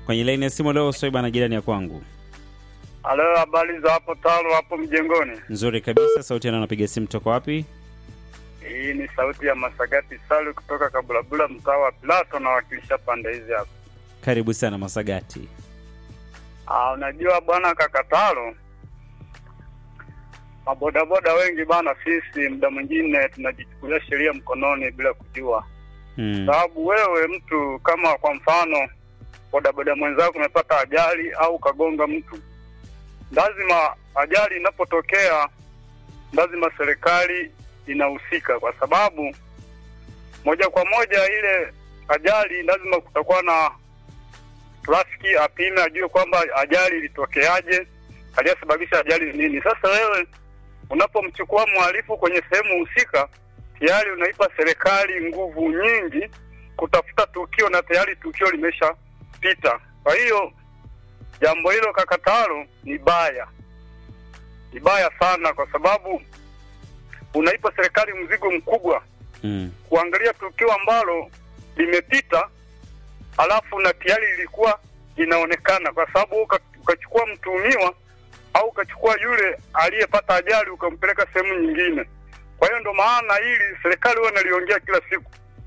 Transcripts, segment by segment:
kwenye laini ya simu leo Swaiba na jirani ya kwangu. Halo, habari za hapo Talo, hapo mjengoni? Nzuri kabisa. Sauti yana napiga simu toka wapi? Hii ni sauti ya Masagati Salu kutoka Kabulabula, mtaa wa Plato, nawakilisha pande hizi hapa. Karibu sana Masagati. Ah, unajua bwana Kakatalo, mabodaboda wengi bana, sisi muda mwingine tunajichukulia sheria mkononi bila kujua Mm. sababu wewe mtu kama kwa mfano bodaboda mwenzako umepata ajali au kagonga mtu, lazima ajali inapotokea, lazima serikali inahusika, kwa sababu moja kwa moja ile ajali lazima kutakuwa na trafiki apime, ajue kwamba ajali ilitokeaje, aliyesababisha ajali ni nini. Sasa wewe unapomchukua mhalifu kwenye sehemu husika, tayari unaipa serikali nguvu nyingi kutafuta tukio na tayari tukio limeshapita. Kwa hiyo jambo hilo Kakatalo ni baya, ni baya sana, kwa sababu unaipa serikali mzigo mkubwa Mm. kuangalia tukio ambalo limepita, alafu na tayari ilikuwa inaonekana, kwa sababu uka- ukachukua mtuhumiwa au ukachukua yule aliyepata ajali ukampeleka sehemu nyingine. Kwa hiyo ndo maana hili serikali huwa inaliongea kila siku,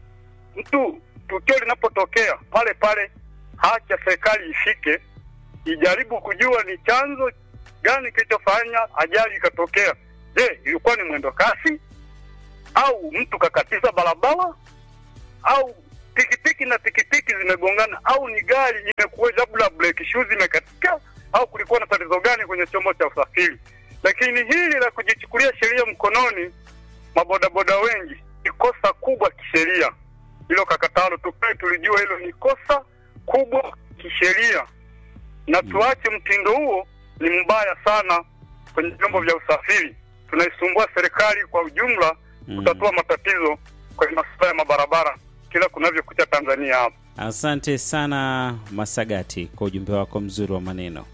mtu tukio linapotokea pale pale, haki ya serikali ifike, ijaribu kujua ni chanzo gani kilichofanya ajali ikatokea. Je, ilikuwa ni mwendo kasi au mtu kakatiza barabara au pikipiki na pikipiki zimegongana au ni gari imekuwa labda brake shoes imekatika au kulikuwa na tatizo gani kwenye chombo cha usafiri. Lakini hili la kujichukulia sheria mkononi, mabodaboda wengi, ni kosa kubwa kisheria. Hilo Kakatalo, tukae tulijua hilo ni kosa kubwa kisheria, na tuache mtindo huo, ni mbaya sana kwenye vyombo vya usafiri. Tunaisumbua serikali kwa ujumla Mm. kutatua matatizo kwenye masuala ya mabarabara kila kunavyokucha Tanzania hapa. Asante sana Masagati kwa ujumbe wako mzuri wa maneno.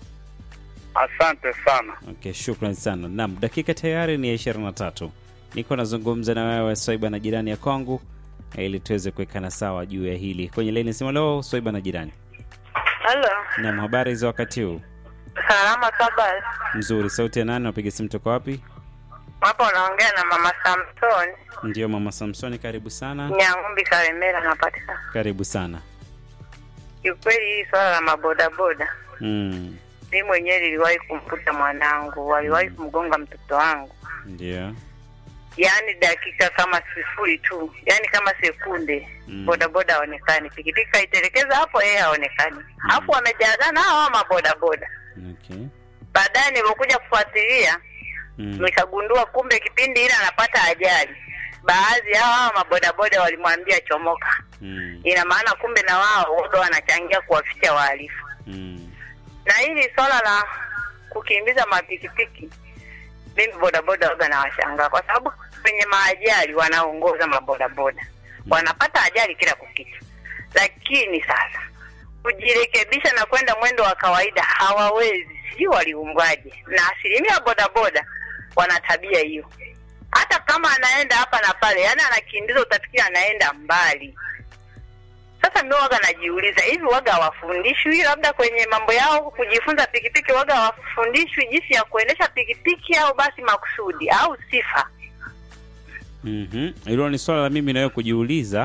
Asante sana. Okay, shukran sana. Naam, dakika tayari ni ya ishirini na tatu. Niko nazungumza na wewe Swaiba na jirani ya kwangu eh, ili tuweze kuwekana sawa juu ya hili kwenye laini simu. Leo Swaiba na jirani. Halo, Naam, habari za wakati huu? salama kabisa. Nzuri. Sauti ya nani? Napiga simu toka wapi? Hapo unaongea na mama Samson Ndio, mama Samsoni, karibu sana. Nyang'umbi, Karemera napatikana. Karibu sana. Kiukweli hii swala la mabodaboda, Mm, mi mwenyewe liliwahi kumkuta mwanangu, waliwahi kumgonga mtoto wangu, ndio. yaani dakika kama sifuri tu, yaani kama sekunde Mm. bodaboda haonekani, pikipiki kaitelekeza hapo, yeye haonekani, alafu wamejazana hawa mabodaboda. Okay. Baadaye nilipokuja kufuatilia Mm. nikagundua kumbe kipindi ile anapata ajali, baadhi ya hawa mabodaboda walimwambia chomoka. Mm. Ina maana kumbe na wao wote wanachangia kuwaficha wahalifu. Mm. Na hili swala la kukimbiza mapikipiki, mimi bodaboda waga nawashangaa, kwa sababu kwenye maajali wanaongoza mabodaboda, wanapata ajali kila kukicha, lakini sasa kujirekebisha na kwenda mwendo wa kawaida hawawezi, sijui waliumbwaje. Na asilimia bodaboda wana tabia hiyo, hata kama anaenda hapa na pale, yani anakimbiza, utafikiri anaenda mbali. Sasa mimi waga najiuliza hivi, waga hawafundishwi labda kwenye mambo yao kujifunza pikipiki, waga hawafundishwi jinsi ya kuendesha pikipiki, au basi makusudi au sifa? Mhm. Hilo ni swala la mimi nawe kujiuliza.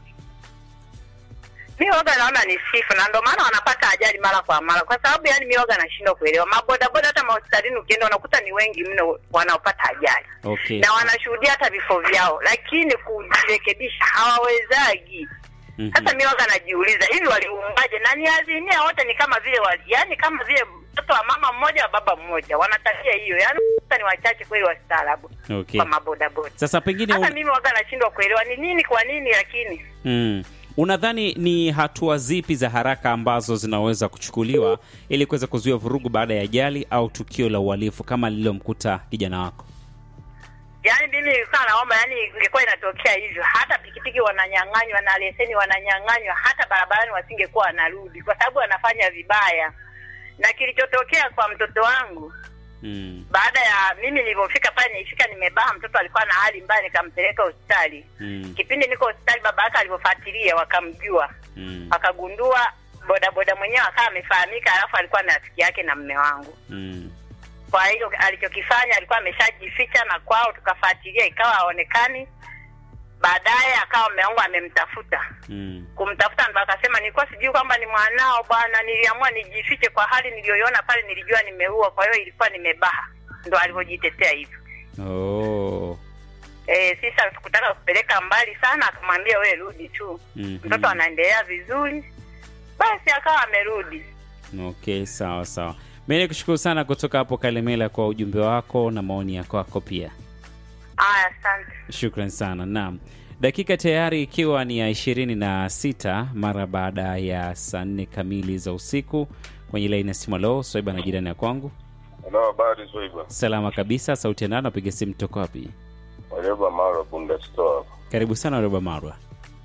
Mi waga naona ni sifa, na ndio maana wanapata ajali mara kwa mara, kwa sababu yani mi waga nashindwa kuelewa mabodaboda. Hata mahospitalini ukienda unakuta ni wengi mno wanaopata ajali Okay. na wanashuhudia hata vifo vyao, lakini kujirekebisha hawawezagi. Mhm. Sasa mi waga najiuliza hivi waliumbaje? Na ni azimia wote ni kama vile wali, yani kama vile mtoto wa mama mmoja wa baba mmoja, wana tabia hiyo, yani sasa ni wachache kweli wastaarabu Okay. kwa mabodaboda. Sasa pengine Hata un... mimi waga nashindwa kuelewa ni nini, kwa nini, lakini mm. Unadhani ni hatua zipi za haraka ambazo zinaweza kuchukuliwa ili kuweza kuzuia vurugu baada ya ajali au tukio la uhalifu kama lililomkuta kijana wako? Yaani mimi nilikuwa naomba, yani ingekuwa inatokea hivyo, hata pikipiki wananyang'anywa na leseni wananyang'anywa, hata barabarani wasingekuwa wanarudi, kwa sababu wanafanya vibaya. Na kilichotokea kwa mtoto wangu Mm. baada ya mimi nilivyofika pale, nilifika nimebaa, mtoto alikuwa na hali mbaya, nikampeleka hospitali. Mm. Kipindi niko hospitali, baba yake alivyofuatilia, wakamjua, Mm. akagundua bodaboda mwenyewe akawa amefahamika, alafu alikuwa na rafiki yake na mme wangu. Mm. Kwa hiyo alichokifanya alikuwa ameshajificha na kwao, tukafuatilia ikawa haonekani. Baadaye akawa mme wangu amemtafuta Mm. kumtafuta ndo akasema nilikuwa sijui kwamba ni mwanao bwana, niliamua nijifiche kwa hali niliyoiona pale, nilijua nimeua, kwa hiyo ilikuwa nimebaha. Ndo alivyojitetea hivyo. Oh. Eh, sisi hatukutaka kupeleka mbali sana, akamwambia wewe rudi tu, Mhm. mtoto anaendelea vizuri. Basi akawa amerudi. Okay, sawa sawa. Mimi nikushukuru sana kutoka hapo Kalemela kwa ujumbe wako na maoni yako yako pia. Aya, asante. Shukran sana. Naam, dakika tayari ikiwa ni ya ishirini na sita mara baada ya saa nne kamili za usiku kwenye laini ya simu. Lo, Swaiba na jirani ya kwangu, Halo, habari Zoiba. salama kabisa. Sauti ya nani? Napiga simu toka wapi? Wareba Mara Bunda Store. Karibu sana Roba Marwa.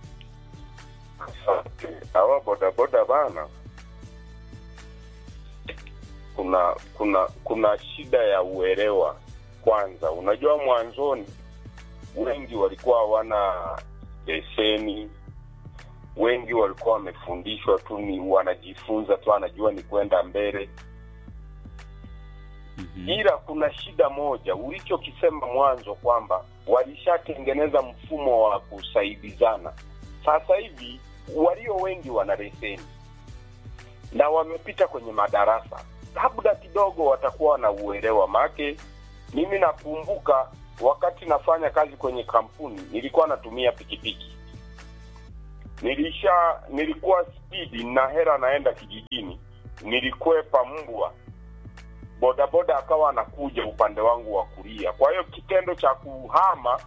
Asante. Hawa bodaboda bana, kuna kuna kuna shida ya uelewa. Kwanza, unajua mwanzoni wengi walikuwa hawana leseni, wengi walikuwa wamefundishwa tu, ni wanajifunza tu, anajua ni kwenda mbele Mhm. ila kuna shida moja ulichokisema mwanzo kwamba walishatengeneza mfumo wa kusaidizana. Sasa hivi walio wengi wana leseni na wamepita kwenye madarasa, labda kidogo watakuwa na uelewa. Make mimi nakumbuka wakati nafanya kazi kwenye kampuni nilikuwa natumia pikipiki, nilisha nilikuwa spidi na hera naenda kijijini, nilikwepa mbwa bodaboda akawa anakuja upande wangu wa kulia. Kwa hiyo kitendo cha kuhama,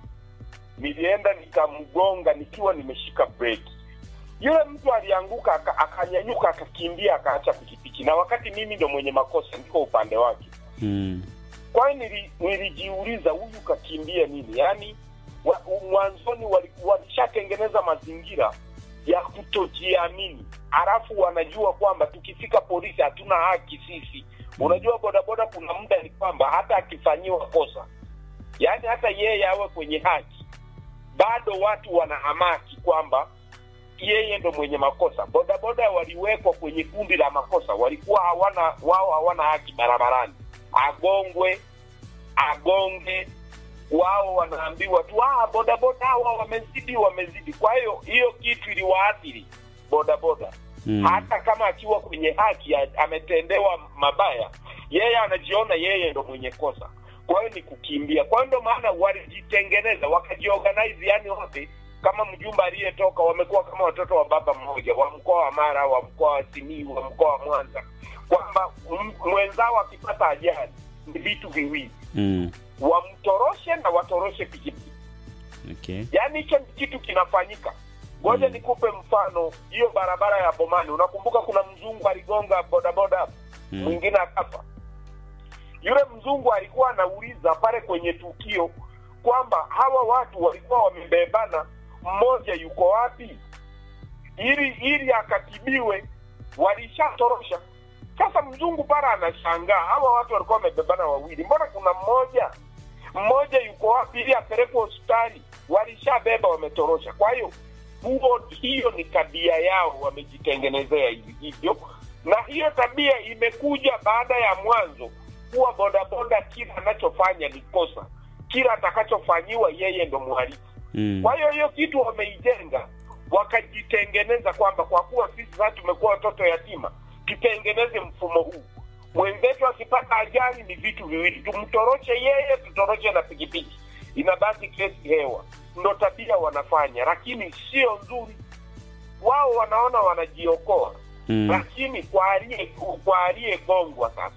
nilienda nikamgonga nikiwa nimeshika breki. Yule mtu alianguka aka- akanyanyuka akakimbia akaacha pikipiki, na wakati mimi ndo mwenye makosa, niko upande wake. Mm. Kwa hiyo nili, nilijiuliza huyu kakimbia nini? Yaani wa, mwanzoni wali- walishatengeneza mazingira ya kutojiamini, halafu wanajua kwamba tukifika polisi hatuna haki sisi. Unajua bodaboda, kuna muda ni kwamba hata akifanyiwa kosa, yaani hata yeye awe kwenye haki, bado watu wanahamaki kwamba yeye ndo mwenye makosa. Bodaboda waliwekwa kwenye kundi la makosa, walikuwa hawana wao hawana haki barabarani, agongwe agonge, wao wanaambiwa tu ah, bodaboda hawa wamezidi, wamezidi. Kwa hiyo hiyo kitu iliwaathiri bodaboda Mm. hata kama akiwa kwenye haki a- ametendewa mabaya, yeye anajiona yeye ndo mwenye kosa. Kwa hiyo ni kukimbia. Kwa hiyo ndo maana walijitengeneza wakajiorganize, yani wote kama mjumba aliyetoka wamekuwa kama watoto wa baba mmoja, wa mkoa wa Mara, wa mkoa wa Simiyu, wa mkoa wa Mwanza, kwamba m- mwenzao akipata ajali ni vitu viwili, Mm. wamtoroshe na watoroshe pikipiki. Okay. Yaani hicho ni kitu kinafanyika. Ngoja Mm. nikupe mfano, hiyo barabara ya Bomani, unakumbuka kuna mzungu aligonga bodaboda hapo, Mm. mwingine akafa. Yule mzungu alikuwa anauliza pale kwenye tukio kwamba hawa watu walikuwa wamebebana, mmoja yuko wapi, ili ili akatibiwe, walishatorosha. Sasa mzungu pale anashangaa, hawa watu walikuwa wamebebana wawili, mbona kuna mmoja mmoja yuko wapi ili apelekwe hospitali? Walishabeba, wametorosha. Kwa hiyo huo, hiyo ni tabia yao, wamejitengenezea hivi- hivyo, na hiyo tabia imekuja baada ya mwanzo kuwa bodaboda, kila anachofanya ni kosa, kila atakachofanyiwa yeye ndo mhalifu. Mm. Kwa hiyo hiyo kitu wameijenga, wakajitengeneza kwamba kwa kuwa sisi sasa tumekuwa watoto yatima, tutengeneze mfumo huu. Mwenzetu akipata ajali ni vitu viwili, tumtoroshe yeye, tutoroshe na pikipiki, inabaki kesi hewa. Ndo tabia wanafanya, lakini sio nzuri. Wao wanaona wanajiokoa, Mm. lakini kwa aliye kwa aliyegongwa sasa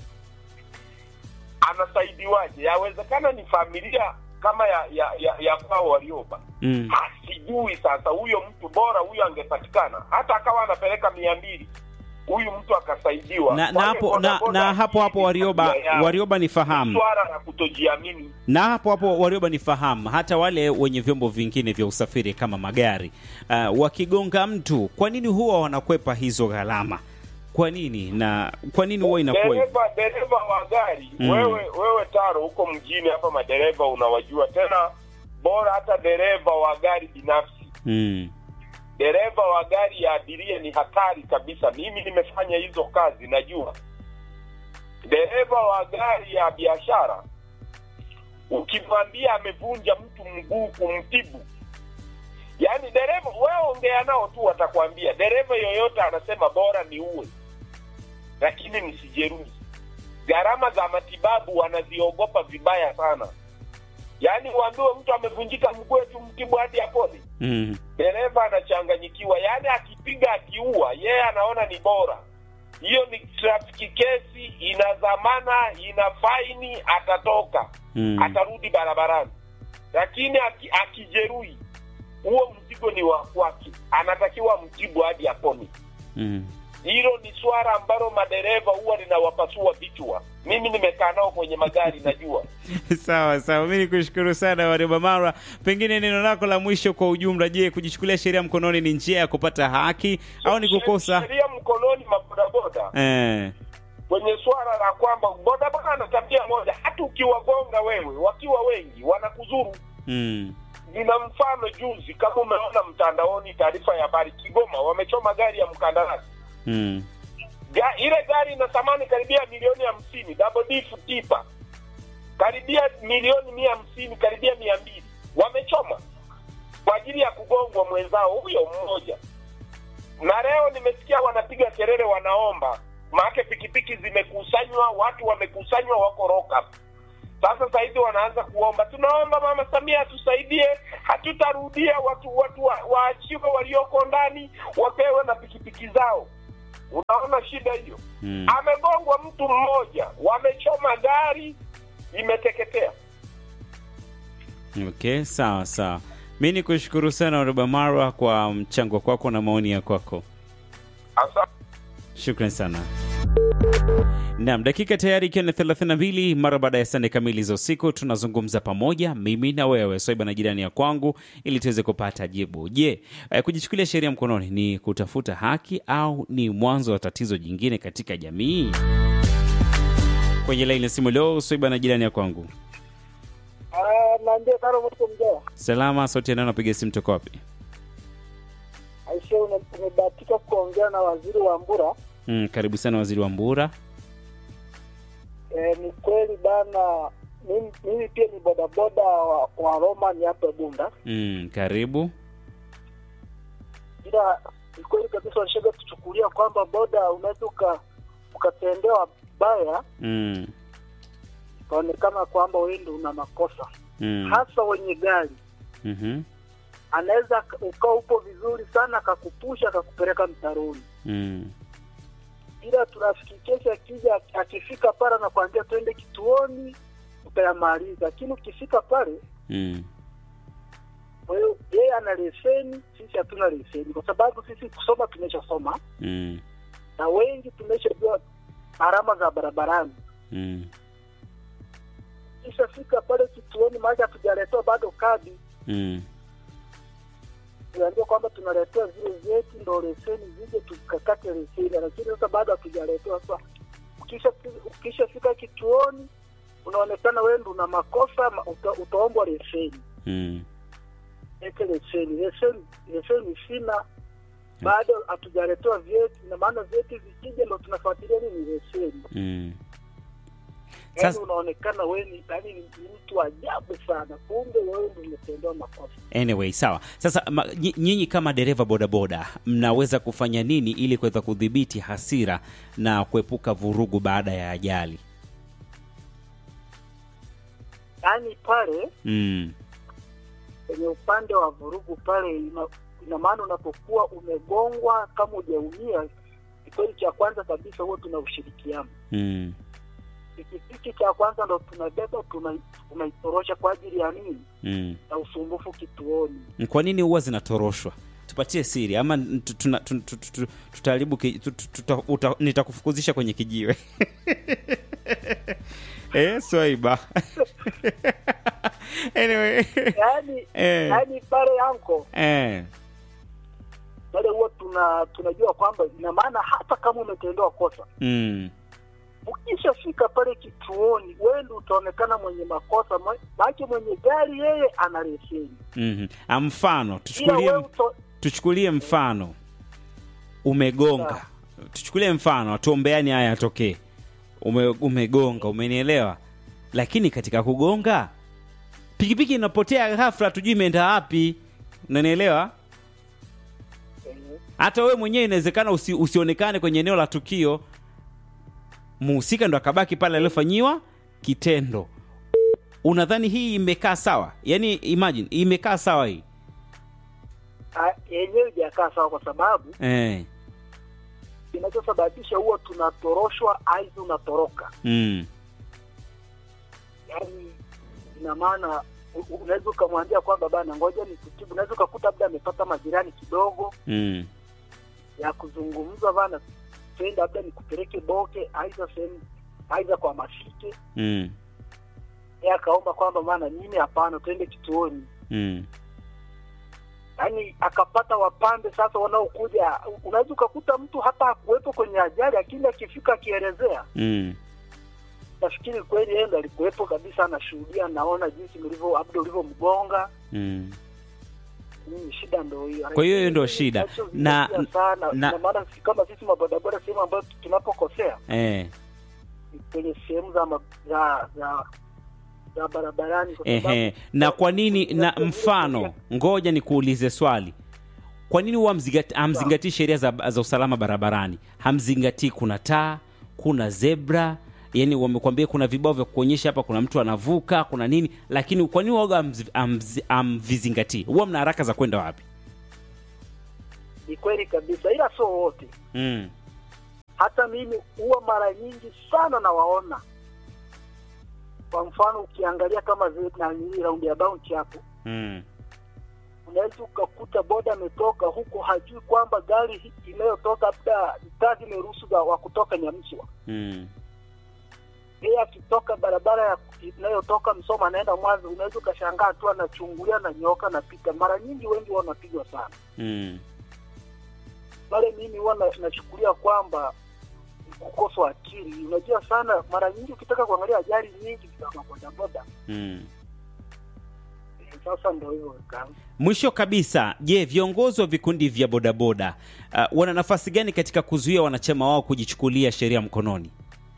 anasaidiwaje? Yawezekana ni familia kama ya ya, ya, ya kwao Warioba Mm. Ha, sijui sasa huyo mtu bora huyo angepatikana hata akawa anapeleka mia mbili huyu mtu akasaidiwa Na, na Kwa hiyo hapo na, bodaboda na hapo hapo hii ni Warioba tabia yao. Warioba ni fahamu swala la kutojiamini na hapo hapo Warioba ni fahamu, hata wale wenye vyombo vingine vya usafiri kama magari uh, wakigonga mtu, kwa nini huwa wanakwepa hizo gharama? Kwa nini na kwa nini huwa inakuwa hivyo? dereva dereva wa gari Mm. wewe wewe taro huko mjini hapa madereva unawajua tena bora hata dereva wa gari binafsi Mm. dereva wa gari ya abiria ni hatari kabisa. Mimi nimefanya hizo kazi, najua. Dereva wa gari ya biashara, ukimwambia amevunja mtu mguu kumtibu, yaani dereva, wewe ongea nao tu, watakwambia dereva yoyote anasema bora ni uwe, lakini nisijeruhi. Gharama za matibabu wanaziogopa vibaya sana, yaani uambiwe mtu amevunjika mguu tu mtibu hadi apone Mm. dereva anachanganyikiwa, yaani akipiga akiua, yeye anaona ni bora. Hiyo ni trafiki kesi, ina dhamana, ina faini, atatoka Mm. atarudi barabarani. Lakini aki, akijeruhi, huo mzigo ni wa kwake, anatakiwa mtibu hadi apone. Mm. Hilo ni swala ambalo madereva huwa linawapasua vichwa. Mimi nimekaa nao kwenye magari, najua Sawa sawa, mi nikushukuru sana Warioba Mara. Pengine neno lako la mwisho kwa ujumla, je, kujichukulia sheria mkononi ni njia ya kupata haki au ni kukosa? sheria mkononi mabodaboda Eh. kwenye swala la kwamba bodaboda ana tabia moja, hata ukiwagonga wewe wakiwa wengi wanakuzuru. Mm. Nina mfano juzi, kama umeona mtandaoni, taarifa ya habari, Kigoma wamechoma gari ya mkandarasi. Mm. Ga, ile gari ina thamani karibia milioni hamsini, double diff tipa karibia milioni mia hamsini, karibia mia mbili, wamechoma kwa ajili ya kugongwa mwenzao huyo mmoja. Na leo nimesikia wanapiga kelele, wanaomba maake pikipiki zimekusanywa, watu wamekusanywa, wako lock up. Sasa sahizi wanaanza kuomba, tunaomba Mama Samia atusaidie, hatutarudia, watu watu wa- waachiwe walioko ndani, wapewe na pikipiki zao. Unaona shida hiyo? Mm. Amegongwa mtu mmoja, wamechoma gari, imeteketea. Okay, sawa sawa. Mi ni kushukuru sana Warioba Mara kwa mchango kwako na maoni ya kwako. Asa Shukran sana. Naam, dakika tayari ikiwa ni 32 mara baada ya saa nne kamili za usiku, tunazungumza pamoja mimi na wewe Swaiba na jirani ya kwangu, ili tuweze kupata jibu. Je, eh, kujichukulia sheria mkononi ni kutafuta haki au ni mwanzo wa tatizo jingine katika jamii? Kwenye laini ya simu leo, Swaiba na jirani ya kwangu. naambia karo mtu mjaa Salama, sauti ya nani, napiga simu toka wapi? aisha ume- umebahatika kuongea na waziri wa mbura Mm, karibu sana waziri wa Mbura. e, ni kweli bana mimi, mimi pia ni bodaboda wa, wa roma ni hapa bunda Mm, karibu. ila ni kweli kabisa walishaga tuchukulia kwamba boda unaweza uka- ukatendewa baya Mm, ikaonekana kwamba wewe ndio una makosa mm, hasa wenye gari mhm, anaweza aka- ukawa upo vizuri sana akakupusha akakupeleka mtaroni mm, ila trafiki kesi akija akifika pale anakwambia twende kituoni utayamaliza lakini ukifika pale mm, kwa hiyo yeye ana leseni sisi hatuna leseni kwa sababu sisi kusoma tumeshasoma mm, na wengi tumeshajua alama za barabarani mm, kishafika pale kituoni maake hatujaletewa bado kadi mm. tunaambiwa kwamba tunaletewa zile vyeti ndo leseni zije tukakate leseni lakini sasa bado hatujaletewa sasa ukisha ukishafika kituoni unaonekana wewe ndo una makosa ma- uta, utaombwa leseni Mm. eke leseni leseni leseni sina bado hatujaletewa vyeti na maana vyeti vikija ndo tunafuatilia nini leseni Mm. yaani Sasa unaonekana wewe ni yaani ni ni mtu ajabu sana kumbe wewe ndo umetendewa makosa anyway, sawa. Sasa ma, nyi- nyinyi kama dereva bodaboda mnaweza kufanya nini ili kuweza kudhibiti hasira na kuepuka vurugu baada ya ajali? yaani pale Mm. kwenye upande wa vurugu pale ina, ina maana unapokuwa umegongwa kama hujaumia kikweli cha kwanza kabisa huwa tuna ushirikiano Mm. pikipiki cha kwanza ndo tunabeba tuna- tunaitorosha kwa ajili ya nini Mm. na usumbufu kituoni Kwa nini huwa zinatoroshwa? Tupatie siri ama n- tu- tuna- tu- tu- tu- tu- tutaharibu ki- tu- tu- tuta- uta- nitakufukuzisha kwenye kijiwe eh, Swaiba anyway yaani eh, yaani pale yanko eh. pale huwa tuna tunajua kwamba ina maana hata kama umetendewa kosa Mm. ukishafika pale kituoni wewe ndo utaonekana mwenye makosa maake mwenye gari yeye ana leseni Mhm. Ah, mfano ila tuchukulie wewe uto, tuchukulie mfano umegonga tuchukulie mfano tuombeani haya yatokee Ume, umegonga umenielewa lakini katika kugonga pikipiki inapotea ghafla tujui imeenda wapi unanielewa Eh, hata wewe mwenyewe inawezekana usi, usionekane kwenye eneo la tukio muhusika ndo akabaki pale aliofanyiwa kitendo unadhani hii imekaa sawa yaani imagine imekaa sawa hii ah, yenyewe ijakaa sawa kwa sababu eh. kinachosababisha huwa tunatoroshwa aidha unatoroka mm. yaani ina maana u- u- unaweza ukamwambia kwamba bana ngoja nikutibu unaweza ukakuta labda amepata majirani kidogo Mm. ya kuzungumza bana twende labda nikupeleke boke aidha sehemu aidha kwa mafike Mm. yeye akaomba kwamba bana mimi hapana twende kituoni Mm. yaani akapata wapambe sasa wanaokuja unaweza ukakuta mtu hata hakuwepo kwenye ajali lakini akifika akielezea Mm. nafikiri kweli yeye ndo alikuwepo kabisa anashuhudia naona jinsi mlivyo labda ulivyomgonga Mm. mimi shida ndo hiyo Kwa hiyo hiyo ndo shida. Na- Kinachozingatia sana na- na maana si- kama sisi mabodaboda sehemu ambayo tunapokosea Eh. ni kwenye sehemu za, ma- za za za barabarani kwa sababu- Ehe. na kwa nini na mfano ngoja nikuulize swali kwa nini huwa hamzingati- hamzingatii sheria za, za usalama barabarani hamzingatii kuna taa kuna zebra yani wamekwambia kuna vibao vya kuonyesha hapa kuna mtu anavuka kuna nini lakini kwa nini waga hamzi- hamzi- hamvizingatii huwa mna haraka za kwenda wapi ni kweli kabisa ila sio wote mm. hata mimi huwa mara nyingi sana nawaona kwa mfano ukiangalia kama zile nani raundi ya bounty hapo Mm. unaweza ukakuta boda ametoka huko hajui kwamba gari hii inayotoka labda taa zimeruhusu za- wa kutoka nyamswa Mm. yeye akitoka barabara ya inayotoka msoma anaenda mwanza unaweza ukashangaa tu anachungulia na nyoka napita mara nyingi wengi huwa wanapigwa sana Mm. pale mimi huwa na- nachukulia kwamba ni kukosa akili unajua sana mara nyingi ukitaka kuangalia ajali nyingi za mabodaboda Mm. eh, sasa ndo hivyo kaka. mwisho kabisa je viongozi wa vikundi vya bodaboda uh, wana nafasi gani katika kuzuia wanachama wao kujichukulia sheria mkononi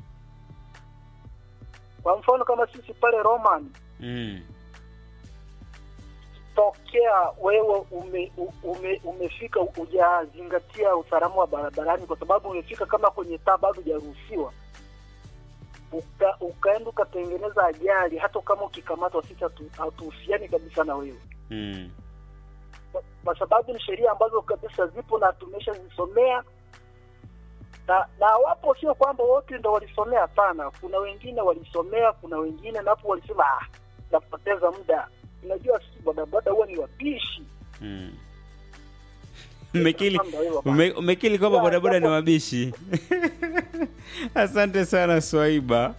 kwa mfano kama sisi pale roman mm. tokea wewe ume, u- ume, umefika hujazingatia usalama wa barabarani kwa sababu umefika kama kwenye taa bado hujaruhusiwa uka, ukaenda ukatengeneza ajali hata kama ukikamatwa sisi hatu- hatuhusiani kabisa na wewe Mm. kwa- kwa sababu ni sheria ambazo kabisa zipo na tumeshazisomea na na wapo sio kwamba wote ndo walisomea hapana kuna wengine walisomea kuna wengine napo walisema ah, napoteza muda unajua sisi bodaboda huwa ni wapishi Mm. Umekili, Ndio hivyo bana. ume, umekili kwamba Ya, bodaboda ni japo- wabishi asante sana swaiba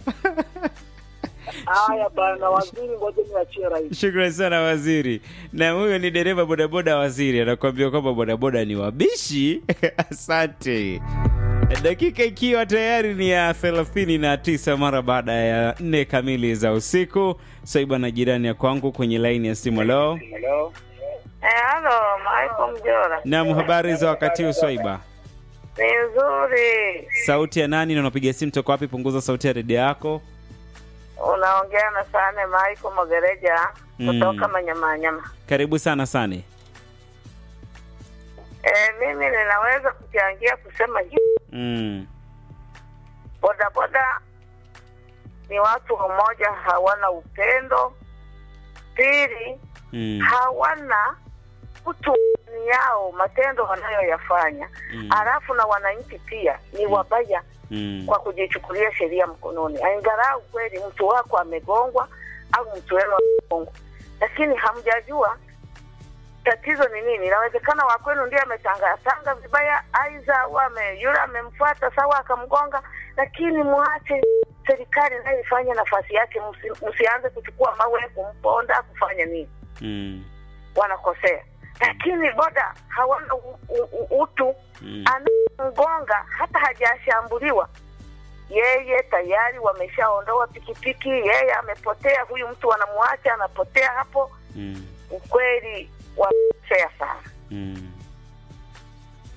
haya bana waziri ngoja niachie rais shukrani sana waziri na huyo ni dereva bodaboda waziri anakuambia kwamba bodaboda ni wabishi asante dakika ikiwa tayari ni ya 39 mara baada ya nne kamili za usiku swaiba na jirani ya kwangu kwenye laini ya simu leo Eh, halo, Michael Mjora. nam habari za wakati huu swaiba Ni nzuri. sauti ya nani na unapiga simu toka wapi punguza sauti ya redio yako Unaongea na Sane Michael Mogereja Mm. kutoka Manyamanyama. karibu sana sane Eh, mimi ninaweza kuchangia kusema hivi, mm. bodaboda ni watu wamoja, hawana upendo. Pili, Mm. hawana utu ndani yao, matendo wanayoyafanya. Mm. Halafu na wananchi pia ni wabaya Mm. kwa kujichukulia sheria mkononi. Angalau kweli mtu wako amegongwa au mtu wenu amegongwa, lakini hamjajua tatizo ni nini. Inawezekana wa kwenu ndiye ametangatanga vibaya, aidha wame yule amemfuata sawa akamgonga, lakini mwache serikali nayo ifanye nafasi yake, msi- msianze kuchukua mawe kumponda kufanya nini, Mm. wanakosea. Lakini boda hawana u, u, u, utu Mm. anamgonga hata hajashambuliwa yeye tayari wameshaondoa pikipiki yeye amepotea huyu mtu wanamwacha anapotea hapo Mm. ukweli wamekosea sana Mm.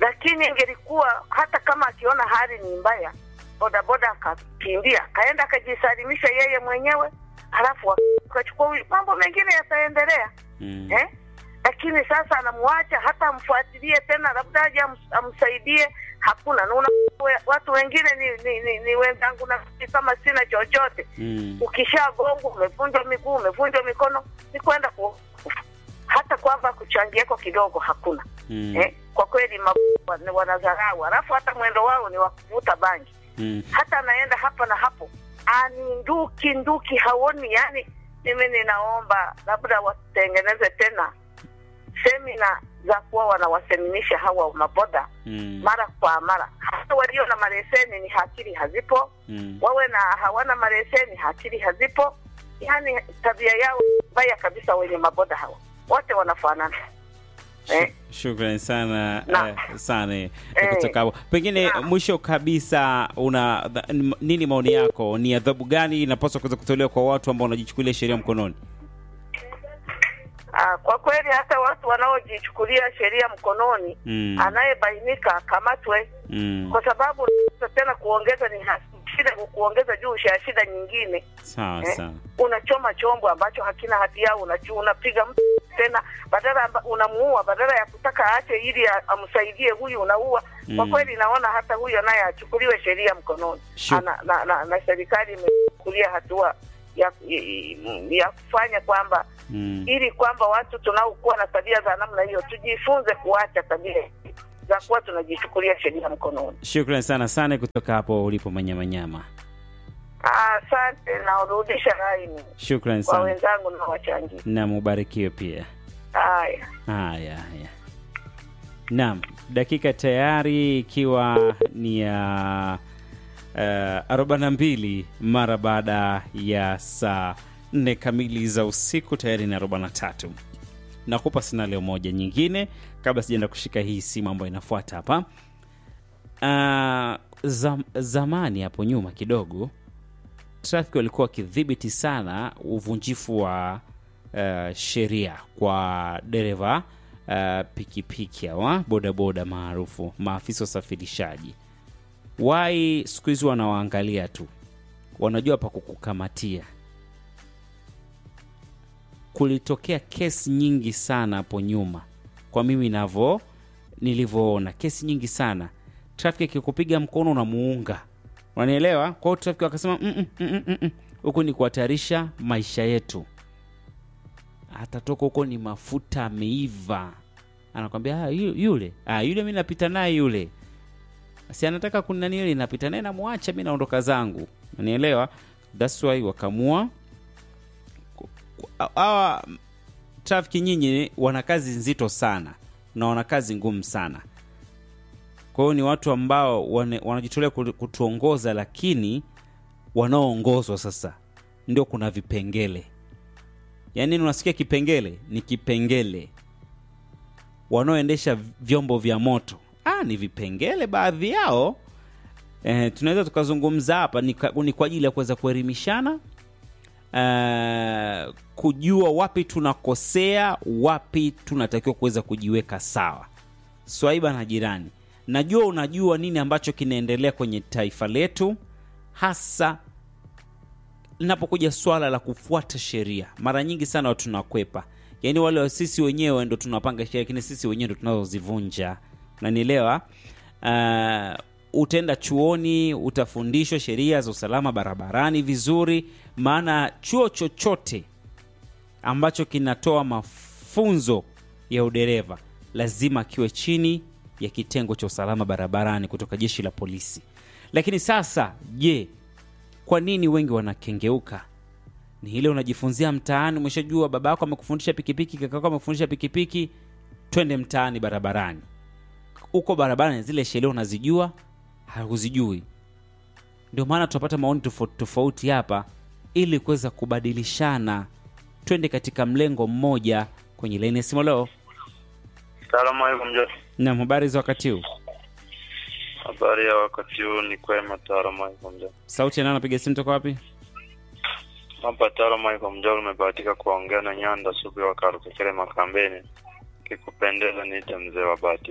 lakini ingelikuwa hata kama akiona hali ni mbaya, bodaboda akakimbia akaenda akajisalimisha yeye mwenyewe, halafu akachukua huyu, mambo mengine yataendelea Mm. eh? Lakini sasa anamwacha hata amfuatilie tena, labda aje ams- amsaidie, hakuna. Na una watu wengine ni, ni, ni, ni wenzangu na kama sina chochote Mm. ukishagongwa umevunjwa miguu umevunjwa mikono ni kwenda ku hata kwamba kuchangieko kidogo hakuna Mm. eh? kwa kweli ma- wana- wanadharau alafu hata mwendo wao ni wa kuvuta bangi Mm. hata anaenda hapa na hapo ani nduki nduki haoni yani mimi ninaomba labda watengeneze tena semina za kuwa wanawaseminisha hawa maboda Mm. mara kwa mara hata walio na maleseni ni hakili hazipo Mm. wawe na hawana maleseni, akili hazipo, yani tabia yao mbaya kabisa. Wenye maboda hawa wote wanafanana eh, Shukrani sana Na. eh, sana eh, Eh. kutoka hapo. Pengine Na. mwisho kabisa, una dha- nini maoni yako? Ni adhabu gani inapaswa kuweza kutolewa kwa watu ambao wanajichukulia sheria mkononi? ah, kwa kweli hata watu wanaojichukulia sheria mkononi Mm. anayebainika akamatwe, Mm. kwa sababu tena kuongeza ni ha- shida, kuongeza juu ya shida nyingine Sawa eh, sawa. unachoma chombo ambacho hakina hatia, unachu unapiga mtu tena, badala amba- unamuua, badala ya kutaka aache ili a- amsaidie huyu, unaua. Kwa Mm. kweli naona hata huyo naye achukuliwe sheria mkononi Shu- Ana, na, na, na serikali imechukulia hatua ya, ya kufanya kwamba Mm. ili kwamba watu tunaokuwa na tabia za namna hiyo tujifunze kuacha tabia za kuwa tunajichukulia sheria mkononi. Shukrani sana sana kutoka hapo ulipo Manyamanyama. Ah, Asante, naurudisha laini Shukrani kwa sana wenzangu na wachangia. na mubarikiwe pia. Haya. Haya, haya. Naam, dakika tayari ikiwa ni ya uh, 42 mara baada ya saa 4 kamili za usiku, tayari ni 43. Nakupa scenario moja nyingine kabla sijaenda kushika hii simu ambayo inafuata hapa. Uh, zam, zamani hapo nyuma kidogo trafiki walikuwa wakidhibiti sana uvunjifu wa uh, sheria kwa dereva uh, pikipiki hawa bodaboda maarufu maafisa usafirishaji wai siku hizi wanawaangalia tu wanajua pa kukukamatia kulitokea kesi nyingi sana hapo nyuma kwa mimi navo nilivyoona kesi nyingi sana trafiki akikupiga mkono unamuunga unanielewa kwa hiyo trafiki wakasema "Mm, mm, mm, mm, mm. huku ni kuhatarisha maisha yetu atatoka huko ni mafuta ameiva anakwambia "Ah, yu- yule ah, yule mi napita naye yule si anataka kunanili napita naye namwacha mi naondoka zangu nanielewa thats why wakamua ku- ku- hawa trafiki nyinyi wana kazi nzito sana na wana kazi ngumu sana kwa hiyo ni watu ambao wane- wanajitolea kutu- kutuongoza lakini wanaoongozwa sasa ndio kuna vipengele yaani unasikia kipengele ni kipengele wanaoendesha vyombo vya moto ah, ni vipengele baadhi yao eh, tunaweza tukazungumza hapa ni, ka- ni kwa ajili ya kuweza kuelimishana eh, kujua wapi tunakosea wapi tunatakiwa kuweza kujiweka sawa swaiba na jirani najua unajua nini ambacho kinaendelea kwenye taifa letu hasa linapokuja swala la kufuata sheria mara nyingi sana watu tunakwepa yaani wale wa sisi wenyewe ndo tunapanga sheria lakini sisi wenyewe ndo tunazozivunja unanielewa uh, utaenda chuoni utafundishwa sheria za usalama barabarani vizuri maana chuo chochote ambacho kinatoa mafunzo ya udereva lazima kiwe chini ya kitengo cha usalama barabarani kutoka jeshi la polisi lakini sasa je kwa nini wengi wanakengeuka ni ile unajifunzia mtaani umeshajua baba yako amekufundisha pikipiki kaka yako amekufundisha pikipiki twende mtaani barabarani huko barabarani zile sheria unazijua hakuzijui ndio maana tunapata maoni tofauti tofauti hapa ili kuweza kubadilishana twende katika mlengo mmoja kwenye laini ya simu leo Salamu alaikum Josh. nam habari za wakati huu Habari ya wakati huu ni kwema. Salamu alaikum Josh. sauti ya nani anapiga simu toka wapi Hapa salamu alaikum Josh, umebahatika kuongea na Nyanda Sugu wa Karukekele Makambeni. Kikupendeza niite mzee wa Batisti.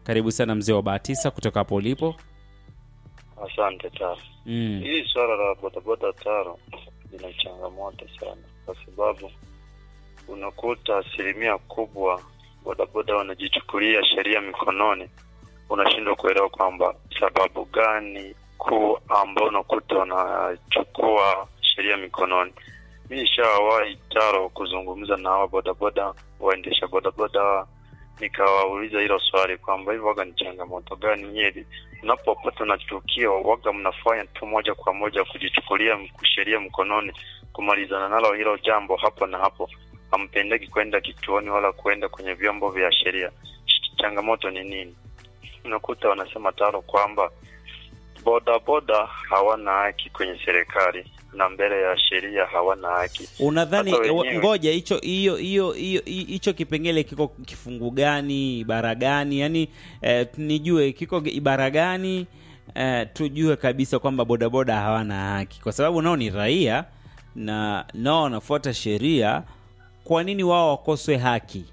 Karibu sana mzee wa Bahatisa kutoka hapo ulipo. Asante Taro. Mm. Hili swala la bodaboda Taro lina changamoto sana, kwa sababu unakuta asilimia kubwa bodaboda wanajichukulia sheria mikononi. Unashindwa kuelewa kwamba sababu gani kuu ambao unakuta wanachukua sheria mikononi. Mi nishawahi Taro kuzungumza na hawa bodaboda, waendesha bodaboda, nikawauliza hilo swali kwamba hivi waga ni changamoto gani nyeli unapopata na tukio waga mnafanya tu moja kwa moja kujichukulia m- sheria mkononi kumalizana nalo hilo jambo hapo na hapo hampendeki kwenda kituoni wala kwenda kwenye vyombo vya sheria Ch- changamoto ni nini unakuta wanasema taro kwamba bodaboda hawana haki kwenye serikali na mbele ya sheria hawana haki Unadhani Hata wa- wenyewe. ngoja hicho hiyo hiyo hiyo hicho kipengele kiko kifungu gani, ibara gani? Yaani eh, nijue kiko ibara gani eh, tujue kabisa kwamba bodaboda hawana haki, kwa sababu nao ni raia na nao wanafuata sheria. Kwa nini wao wakoswe haki?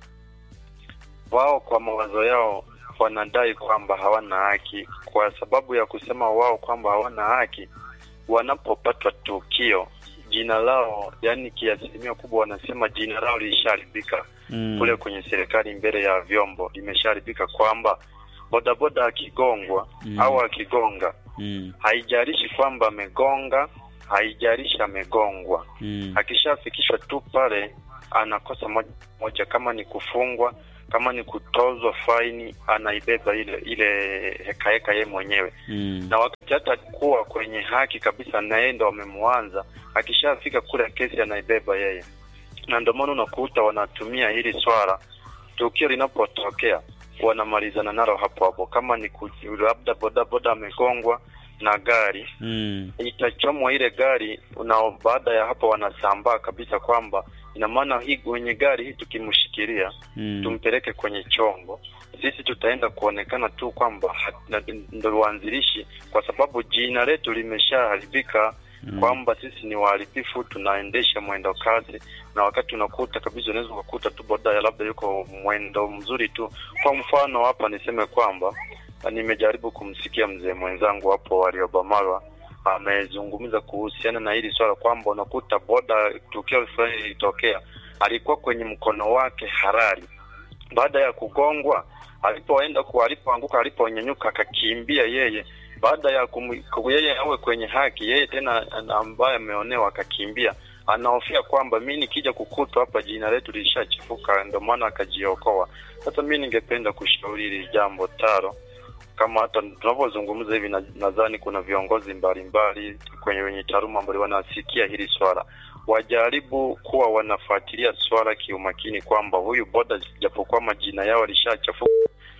wao kwa mawazo yao wanadai kwamba hawana haki kwa sababu ya kusema wao kwamba hawana haki wanapopatwa tukio jina lao yani kiasilimia kubwa wanasema jina lao lilishaharibika Mm. kule kwenye serikali mbele ya vyombo limeshaharibika kwamba bodaboda akigongwa Mm. au akigonga Mm. haijalishi kwamba amegonga haijalishi amegongwa Mm. akishafikishwa tu pale anakosa moja moja, kama ni kufungwa, kama ni kutozwa faini, anaibeba ile ile hekaheka yeye mwenyewe, Mm. na wakati hata kuwa kwenye haki kabisa, na yeye ndo wamemwanza, akishafika kule kesi anaibeba yeye, na ndio maana unakuta wanatumia hili swala, tukio linapotokea wanamalizana nalo hapo hapo, kama ni ku- labda bodaboda amegongwa na gari Mm. itachomwa ile gari na baada ya hapo wanasambaa kabisa kwamba ina maana hii wenye gari hii tukimshikilia Mm. tumpeleke kwenye chombo sisi tutaenda kuonekana tu kwamba ha- na- ndo waanzilishi kwa sababu jina letu limeshaharibika Mm. kwamba sisi ni waharibifu tunaendesha mwendo kasi na wakati unakuta kabisa unaweza ukakuta tu boda ya labda yuko mwendo mzuri tu kwa mfano hapa niseme kwamba na nimejaribu kumsikia mzee mwenzangu hapo waliobamarwa amezungumza kuhusiana na hili swala kwamba unakuta boda tukio fulani lilitokea alikuwa kwenye mkono wake halali baada ya kugongwa alipoenda ku alipoanguka aliponyanyuka akakimbia yeye baada ya kum, ku- yeye awe kwenye haki yeye tena ana- ambaye ameonewa akakimbia anahofia kwamba mi nikija kukutwa hapa jina letu lishachafuka ndio maana akajiokoa sasa mi ningependa kushauri hili jambo taro kama hata tunavyozungumza hivi na- nadhani kuna viongozi mbalimbali kwenye wenye taaluma ambao wanasikia hili swala wajaribu kuwa wanafuatilia swala kiumakini kwamba huyu boda japokuwa majina yao alishachafuka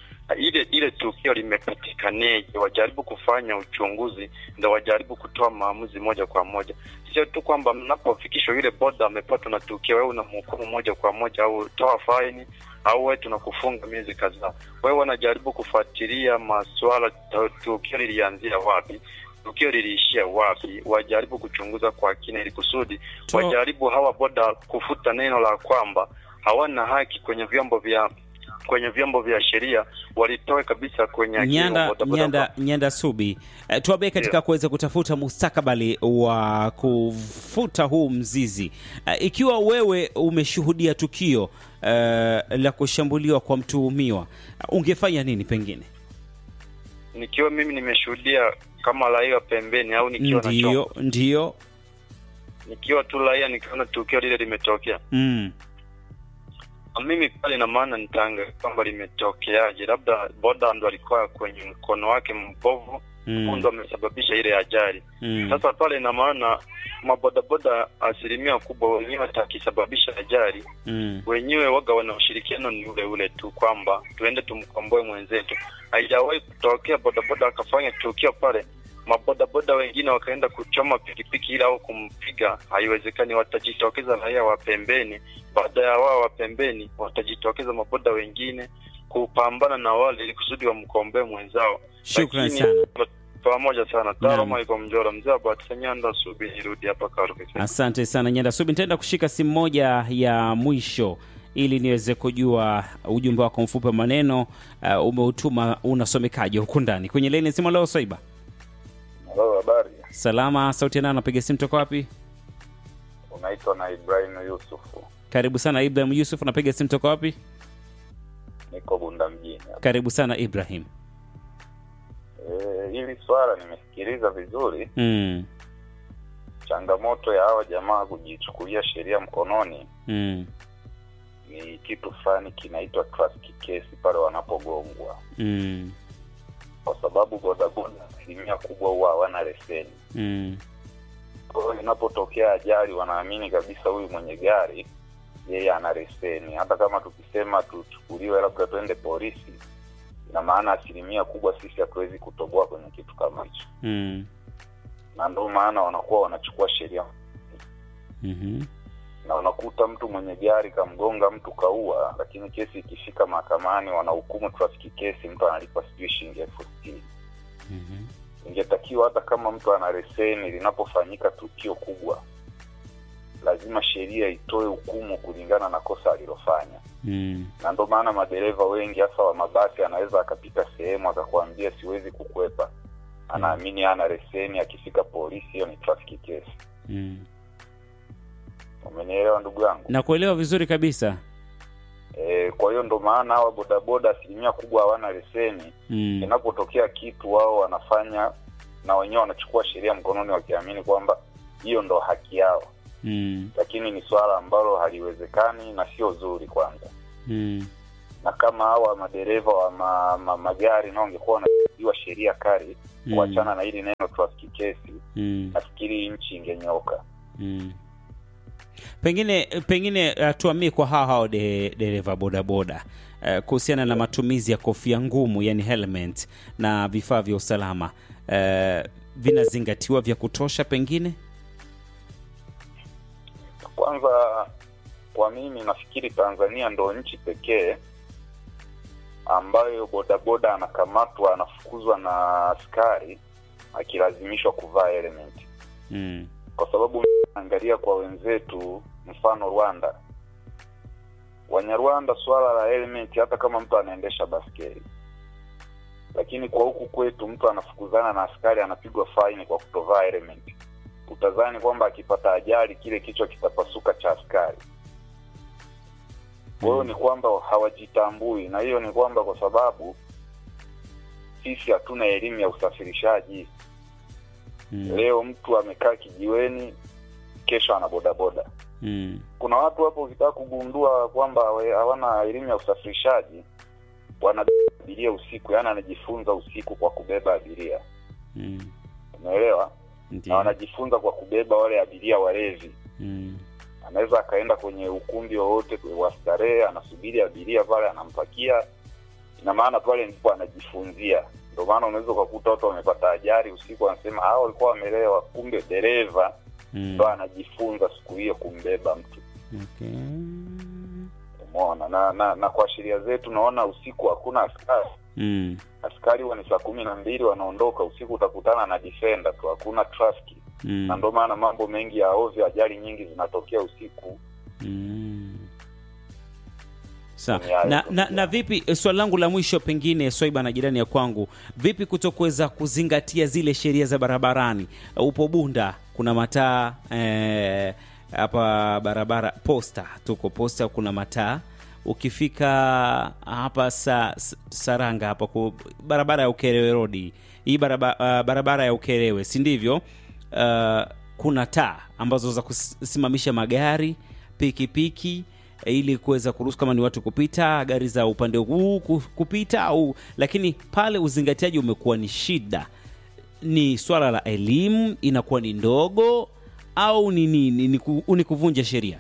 ile ile tukio limepatikanaje wajaribu kufanya uchunguzi ndo wajaribu kutoa maamuzi moja kwa moja sio tu kwamba mnapofikishwa yule boda amepatwa na tukio wewe unamhukumu moja kwa moja au toa faini au wewe tunakufunga miezi kadhaa wewe wanajaribu kufuatilia maswala tu- tukio lilianzia wapi tukio liliishia wapi wajaribu kuchunguza kwa kina ili kusudi To- wajaribu hawa boda kufuta neno la kwamba hawana haki kwenye vyombo vya kwenye vyombo vya sheria walitoe kabisa kwenye akili Nyanda, wa bodaboda Nyanda, Nyanda Subi, eh, tuambie katika Ndio. kuweza kutafuta mustakabali wa kufuta huu mzizi eh, ikiwa wewe umeshuhudia tukio eh, la kushambuliwa kwa mtuhumiwa ungefanya nini pengine? nikiwa mimi nimeshuhudia kama raia pembeni au nikiwa na Ndio, chombo ndio. nikiwa tu raia nikiona tukio lile limetokea Mm. mimi pale ina maana nitaangalia kwamba limetokeaje labda boda ndo alikuwa kwenye mkono wake mbovu Mm. ndo amesababisha ile ajali Mm. sasa pale ina maana mabodaboda asilimia kubwa wenyewe hata akisababisha ajali Mm. wenyewe waga wana ushirikiano ni ule ule tu kwamba tuende tumkomboe mwenzetu haijawahi kutokea bodaboda akafanya tukio pale mabodaboda wengine wakaenda kuchoma pikipiki ile au kumpiga haiwezekani watajitokeza raia wa pembeni baada ya wao wa pembeni watajitokeza maboda wengine kupambana na wale ili kusudi wamkomboe mwenzao Shukran Lakini, sana. pamoja sana Naam. taroma iko mjora mzee abatisanyanda subi nirudi hapa karubi Asante sana Nyanda Subi, nitaenda kushika simu moja ya mwisho ili niweze kujua ujumbe wako mfupi wa maneno uh, umeutuma unasomekaje huku ndani kwenye leni simu leo Swaiba. Halo, habari. Salama, sauti ya nani? Napiga simu toka wapi? Unaitwa na Ibrahim Yusufu, Karibu sana Ibrahim Yusuf, napiga simu toka wapi? niko Bunda mjini. Karibu sana Ibrahim. E, hili swala nimesikiliza vizuri. Mm, Changamoto ya hawa jamaa kujichukulia sheria mkononi mm, ni kitu fulani kinaitwa traffic case pale wanapogongwa, mm, kwa sababu bodaboda asilimia kubwa huwa hawana leseni. mm, Kwa hiyo inapotokea ajali, wanaamini kabisa huyu mwenye gari yeye ana leseni. Hata kama tukisema tuchukuliwe labda twende polisi, ina maana asilimia kubwa sisi hatuwezi kutoboa kwenye kitu kama hicho, mm, na ndio maana wanakuwa wanachukua sheria mhm, na unakuta mtu mwenye gari kamgonga mtu kaua, lakini kesi ikifika mahakamani wanahukumu traffic kesi, mtu analipa sijui shilingi elfu sitini. mhm, Ingetakiwa hata kama mtu ana leseni, linapofanyika tukio kubwa, lazima sheria itoe hukumu kulingana na kosa alilofanya, mm, na ndio maana madereva wengi hasa wa mabasi anaweza akapita sehemu akakwambia siwezi kukwepa, anaamini ana leseni, akifika polisi hiyo ni traffic case. mm. Umenielewa ndugu yangu? Nakuelewa vizuri kabisa. E, kwa hiyo ndo maana hawa bodaboda asilimia kubwa hawana leseni. Mm, Inapotokea kitu wao wanafanya na wenyewe wanachukua sheria mkononi wakiamini kwamba hiyo ndo haki yao, mm, lakini ni swala ambalo haliwezekani na sio zuri kwanza. mm, Na kama hawa madereva wa ma, ma, magari nao wangekuwa wanapigiwa sheria kali Mm. kuachana na hili neno traffic case, mm, nafikiri nchi ingenyoka. mm. Pengine pengine uh, tuamie kwa hao hao de, dereva bodaboda uh, kuhusiana na matumizi ya kofia ngumu yani helmet na vifaa vya usalama uh, vinazingatiwa vya kutosha pengine? Kwanza kwa mimi nafikiri Tanzania ndo nchi pekee ambayo bodaboda anakamatwa anafukuzwa na askari akilazimishwa kuvaa helmet, Mm, kwa sababu angalia kwa wenzetu, mfano Rwanda, Wanyarwanda suala la helmet, hata kama mtu anaendesha baskeli, lakini kwa huku kwetu mtu anafukuzana na askari anapigwa faini kwa kutovaa helmet. Utazani kwamba akipata ajali kile kichwa kitapasuka cha askari. Kwa hiyo ni kwamba hawajitambui, na hiyo ni kwamba kwa sababu sisi hatuna elimu ya usafirishaji. mm, Leo mtu amekaa kijiweni, kesho ana bodaboda. mm, Kuna watu hapo ukitaka kugundua kwamba we- hawana elimu ya usafirishaji, wanabeba abiria usiku, yaani anajifunza usiku kwa kubeba abiria, mm, umeelewa? Na ndio. wanajifunza kwa kubeba wale abiria walevi. Mm, Anaweza akaenda kwenye ukumbi wowote wa starehe, anasubiri abiria pale, anampakia. Ina maana pale ndipo anajifunzia. Ndio maana unaweza ukakuta watu wamepata ajali usiku, wanasema hao walikuwa wamelewa, kumbe dereva mm, ndo anajifunza siku hiyo kumbeba mtu. okay. Umeona? Na, na na kwa sheria zetu naona usiku hakuna askari. Mm, Askari huwa ni saa kumi na mbili wanaondoka usiku, utakutana na defender tu, hakuna traffic. mm, Na ndio maana mambo mengi ya ovyo, ajali nyingi zinatokea usiku. mm. Sawa. Ni hayo Na, tu. na, na vipi eh, swali langu la mwisho pengine Swaiba na jirani ya kwangu, vipi kutokuweza kuzingatia zile sheria za barabarani? Upo Bunda, kuna mataa eh, hapa barabara posta, tuko posta, kuna mataa ukifika hapa sa, sa- Saranga hapa ku, barabara ya Ukerewe Road hii barabara, uh, barabara ya Ukerewe si ndivyo? Uh, kuna taa ambazo za kusimamisha magari pikipiki eh, ili kuweza kuruhusu kama ni watu kupita, gari za upande huu ku- kupita au, lakini pale uzingatiaji umekuwa ni shida. Ni swala la elimu inakuwa ni ndogo au ni nini? Ni, ku, ni kuvunja sheria?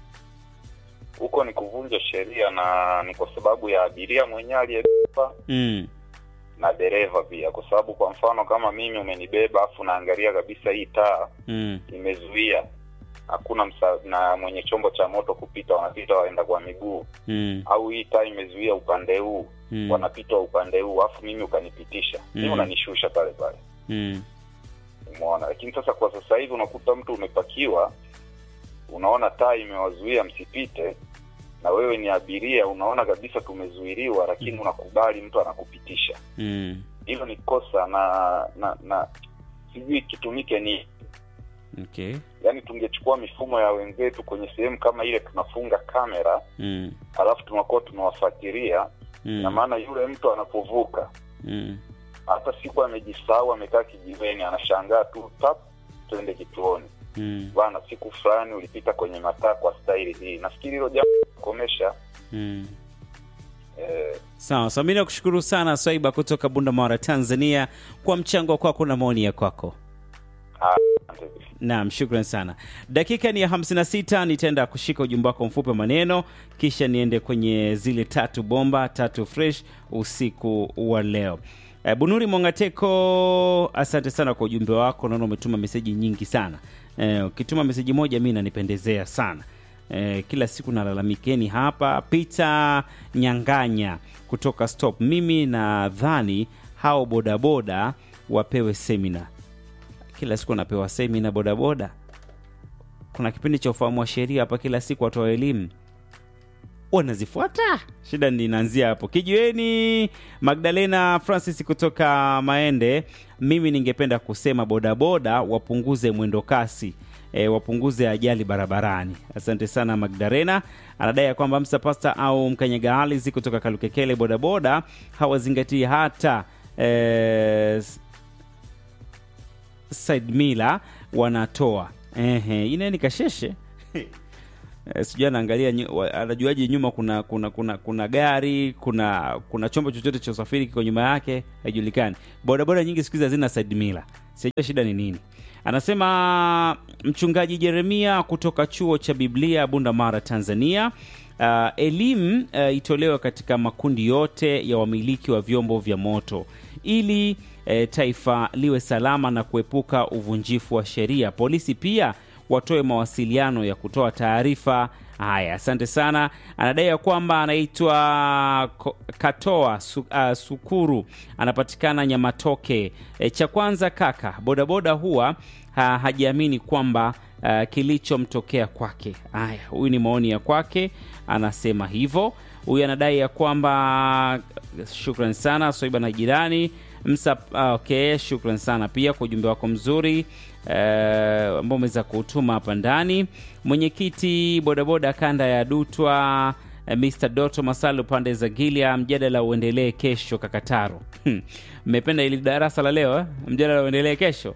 Huko ni kuvunja sheria, na ni kwa sababu ya abiria mwenyewe aliyebeba mm. na dereva pia, kwa sababu kwa mfano kama mimi umenibeba afu naangalia kabisa hii taa Mm. imezuia, hakuna msa, na mwenye chombo cha moto kupita, wanapita waenda kwa miguu, Mm. au hii taa imezuia upande huu Mm. wanapita upande huu, afu mimi ukanipitisha, mimi Mm. unanishusha pale pale, Mm. umeona. Lakini sasa kwa sasa hivi unakuta mtu umepakiwa, unaona taa imewazuia msipite, na wewe ni abiria unaona kabisa tumezuiliwa lakini unakubali mtu anakupitisha Mm. hilo ni kosa na na na sijui kitumike ni Okay. yaani tungechukua mifumo ya wenzetu kwenye sehemu kama ile tunafunga kamera Mm. alafu tunakuwa tunawafuatilia na Mm. maana yule mtu anapovuka Mm. hata siku amejisahau amekaa kijiweni anashangaa tu tap twende kituoni Mm. bana siku fulani ulipita kwenye mataa kwa staili hii nafikiri hilo jambo komesha Mm. eh, Sawa, so mi nakushukuru sana Swaiba kutoka Bunda Mara, Tanzania, kwa mchango kwako na maoni ya kwako. asante. Naam, shukran sana. Dakika ni ya 56, nitaenda kushika ujumbe wako mfupi wa maneno, kisha niende kwenye zile tatu bomba tatu fresh usiku wa leo. E, Bunuri Mongateko, asante sana kwa ujumbe wako. Naona umetuma meseji nyingi sana. E, ukituma meseji moja mi nanipendezea sana. E, kila siku nalalamikeni hapa. Peter Nyanganya kutoka Stop, mimi nadhani hao bodaboda wapewe semina kila siku anapewa semina bodaboda. Kuna kipindi cha ufahamu wa sheria hapa, kila siku watoa elimu wanazifuata. Shida ndi inaanzia hapo. Kijiweni Magdalena Francis kutoka Maende, mimi ningependa kusema bodaboda wapunguze mwendo kasi E, wapunguze ajali barabarani. Asante sana Magdalena. Anadai ya kwamba Msa Pasta au Mkanyaga Alizi kutoka Kalukekele, bodaboda hawazingatii hata e, side mila wanatoa ehe, ine ni kasheshe Eh, sijui anaangalia nyu- wa- anajuaje nyuma kuna kuna kuna kuna gari kuna kuna chombo chochote cha usafiri kiko nyuma yake haijulikani bodaboda nyingi siku hizi hazina side mila sijua shida ni nini anasema mchungaji jeremia kutoka chuo cha biblia bunda mara tanzania uh, elimu uh, itolewe katika makundi yote ya wamiliki wa vyombo vya moto ili eh, taifa liwe salama na kuepuka uvunjifu wa sheria polisi pia watoe mawasiliano ya kutoa taarifa haya asante sana anadai ya kwamba anaitwa Ko- katoa su, uh, sukuru anapatikana nyamatoke e, cha kwanza kaka bodaboda huwa ha, hajiamini kwamba uh, kilichomtokea kwake haya huyu ni maoni ya kwake anasema hivyo huyu anadai ya kwamba shukran sana soiba na jirani msa ah, okay shukran sana pia kwa ujumbe wako mzuri eh, ambao umeweza kuutuma hapa ndani mwenyekiti bodaboda kanda ya dutwa eh, Mr. Doto Masalu pande za Gilia, mjadala uendelee kesho Kakataro. Hmm. Mmependa ili darasa la leo eh? Mjadala uendelee kesho.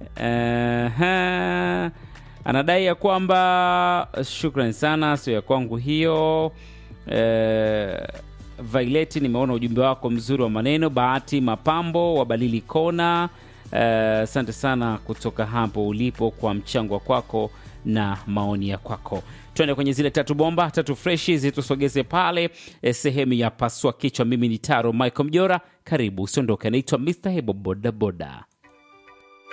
Uh, anadai ya kwamba shukran sana, sio ya kwangu hiyo. Uh, Violet, nimeona ujumbe wako mzuri wa maneno. Bahati Mapambo wa Balili Kona, asante sana kutoka hapo ulipo kwa mchango wa kwako na maoni ya kwako. Twende kwenye zile tatu bomba tatu freshi zitusogeze pale eh, sehemu ya pasua kichwa. Mimi ni Taro Michael Mjora, karibu usiondoke. Anaitwa Mr Hebo Bodaboda.